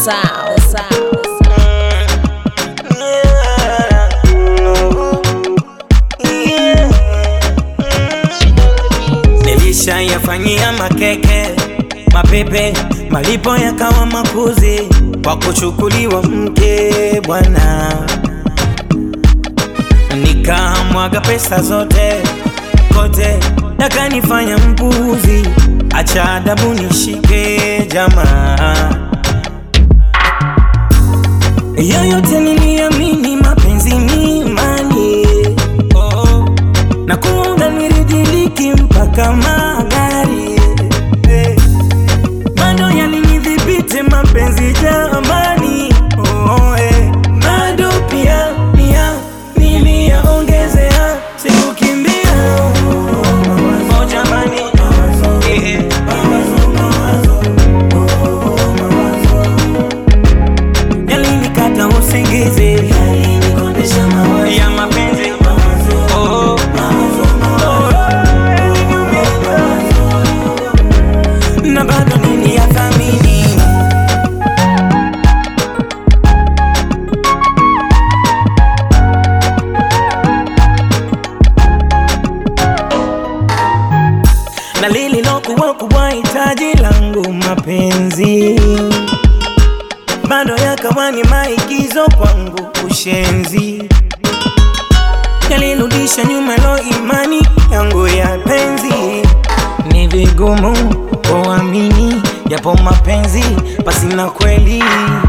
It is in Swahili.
sound, sound. Nilishayafanyia makeke mapepe, malipo yakawa makuzi kwa kuchukuliwa mke bwana, nikamwaga pesa zote kote, nakanifanya mpuzi, acha adabu nishike jamaa yoyote niliamini mapenzi ni imani oh, na kuunga niridhiliki mpaka magari eh, bado yalinidhibiti mapenzi jamani oh, eh, bado pia pia niliyaongezea sikukimbia oh, jamani eh, yalinikata usingizi ya mapenzi oh, oh, na bado niliyathamini na lililokuwa kubwa hitaji langu mapenzi bado yakawa ni maigizo kwangu ushenzi yalirudisha nyuma lo imani yangu ya penzi ni vigumu kuamini yapo mapenzi pasina kweli